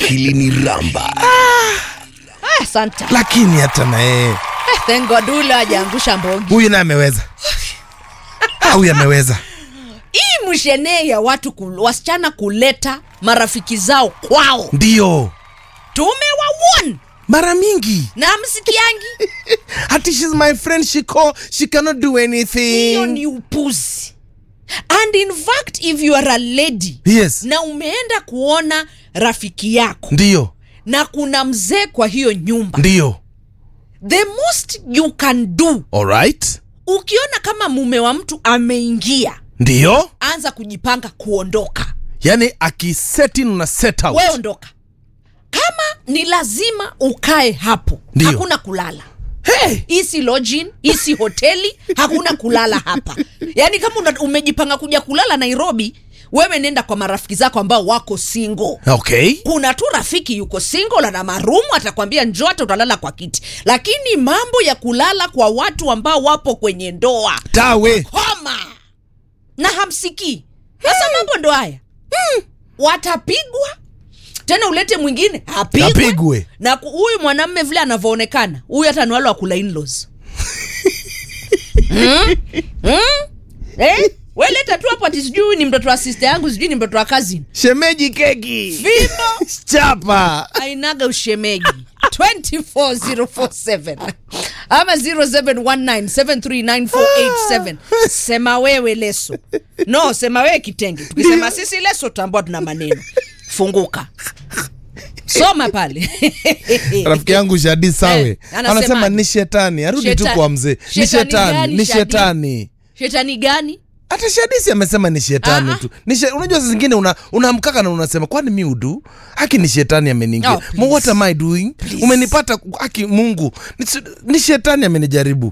akili ni ramba Ah, asante lakini hata na yeye Eh, thank God ule hajaangusha mbogi huyu naye ameweza Ah, huyu ameweza hii mshenee ya watu kul, wasichana kuleta marafiki zao kwao ndio tumewawon mara mingi na msikiangi hati shes my friend she call, she cannot do hiyo anything ni upuzi and in fact if you are a lady yes na umeenda kuona rafiki yako ndio na kuna mzee kwa hiyo nyumba ndio the most you can do alright ukiona kama mume wa mtu ameingia ndio anza kujipanga kuondoka yani akiset in una set out we ondoka kama ni lazima ukae hapo Ndio. hakuna kulala hey! hii si lodging hii si hoteli hakuna kulala hapa yaani kama una, umejipanga kuja kulala nairobi wewe nenda kwa marafiki zako ambao wako single okay kuna tu rafiki yuko single ana marumu atakwambia njoo hata utalala kwa kiti lakini mambo ya kulala kwa watu ambao wapo kwenye ndoa tawe koma na hamsikii sasa mambo ndo haya hmm. watapigwa tena ulete mwingine apigwe Apigwe. na ku- huyu mwanamme vile anavyoonekana huyu hata ni wale wa kula inlaws hmm? hmm? eh? weleta tu hapo ati sijui huyu ni mtoto wa sister yangu sijui ni mtoto wa cousin shemeji keki fimbo chapa ainaga ushemeji 24047 ama 0719739487 sema wewe leso no sema wewe kitenge tukisema sisi leso tambua tuna maneno funguka soma pale rafiki yangu shadi sawe Eh, anasema anasema aje? ni shetani arudi tu Sheta- kwa mzee ni shetani shetani gani, ni Shadi? shetani shetani gani hata shadisi amesema ni shetani Ah, ah. tu ni she, unajua saa zingine una, unamkaka na unasema kwani mi udu haki ni shetani ameniingia Oh, please. oh, what am I doing umenipata haki mungu ni, ni shetani amenijaribu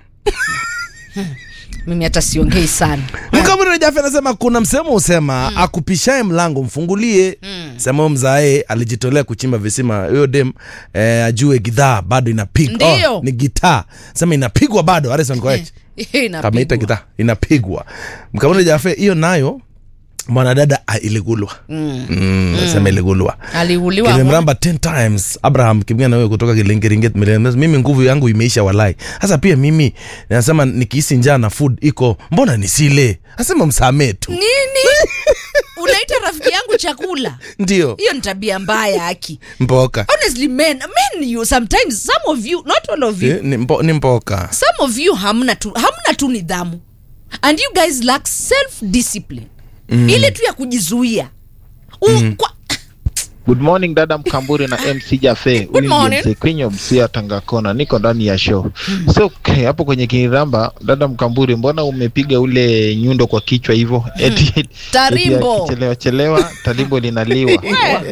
mimi hata siongei sana mkamuri jafi anasema kuna msemo usema mm. akupishae mlango mfungulie mm. sema huyo mzae alijitolea kuchimba visima huyo dem eh, ajue gidhaa bado inapigwa Ndio. ni gitaa sema inapigwa bado harrison correct Inapigwa. kameita gitaa inapigwa mkamuri jafe hiyo nayo mwanadada ah, iligulwa mm. mm, sema iligulwa aliuliwa kilimramba 10 times abraham kimia nawe kutoka kilingeringet millennials. mimi nguvu yangu imeisha walai sasa pia mimi nasema nikihisi njaa na food iko mbona nisile asema msamee tu nini unaita rafiki yangu chakula ndio hiyo ni tabia mbaya aki mpoka honestly men men you sometimes some of you not all of you Eh, ni, mpo, ni mpoka some of you hamna tu hamna tu nidhamu and you guys lack self discipline mm. ile tu ya kujizuia U, mm. kwa, Good morning dada Mkamburi na MC Jafe. Huyu ni morning. James Kwenye Msia Tangakona, niko ndani ya show. So okay, hapo kwenye kiniramba, dada Mkamburi, mbona umepiga ule nyundo kwa kichwa hivyo? Eti eti Tarimbo. akichelewa chelewa tarimbo linaliwa.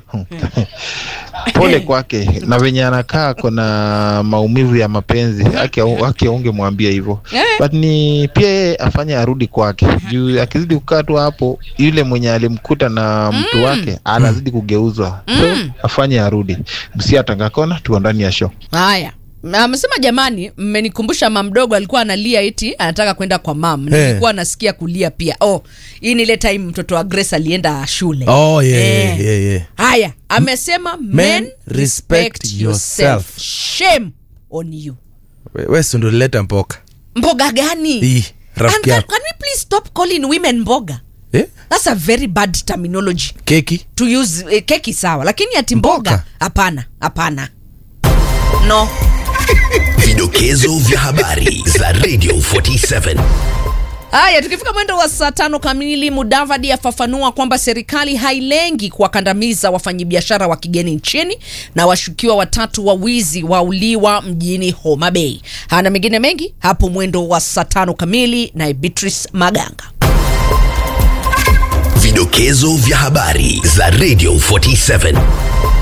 Pole kwake na venye anakaa kuna maumivu ya mapenzi ake ake ungemwambia hivyo Eh. but ni pia yeye afanye arudi kwake juu akizidi kukaa tu hapo yule mwenye alimkuta na mtu wake anazidi kugeuzwa so afanye arudi msia tangakona tuko ndani ya show haya amesema jamani mmenikumbusha mam mdogo alikuwa analia eti anataka kwenda kwa mam Eh. nilikuwa nasikia kulia pia oh hii ni ile time mtoto wa grace alienda shule oh, yeah, Eh. yeah, yeah, yeah. haya amesema men, respect respect yourself yourself. shame on you We- we sundulileta mpoka mboga gani Ii, rafiki And can, yako can we please stop calling women mboga eh? that's a very bad terminology keki to use eh, keki sawa lakini ati mboga Mboga. hapana hapana no vidokezo vya habari za radio 47 haya tukifika mwendo wa saa tano kamili mudavadi afafanua kwamba serikali hailengi kuwakandamiza wafanyabiashara wa kigeni nchini na washukiwa watatu wa wizi wauliwa mjini homa bay hana mengine mengi hapo mwendo wa saa tano kamili naye beatrice maganga vidokezo vya habari za radio 47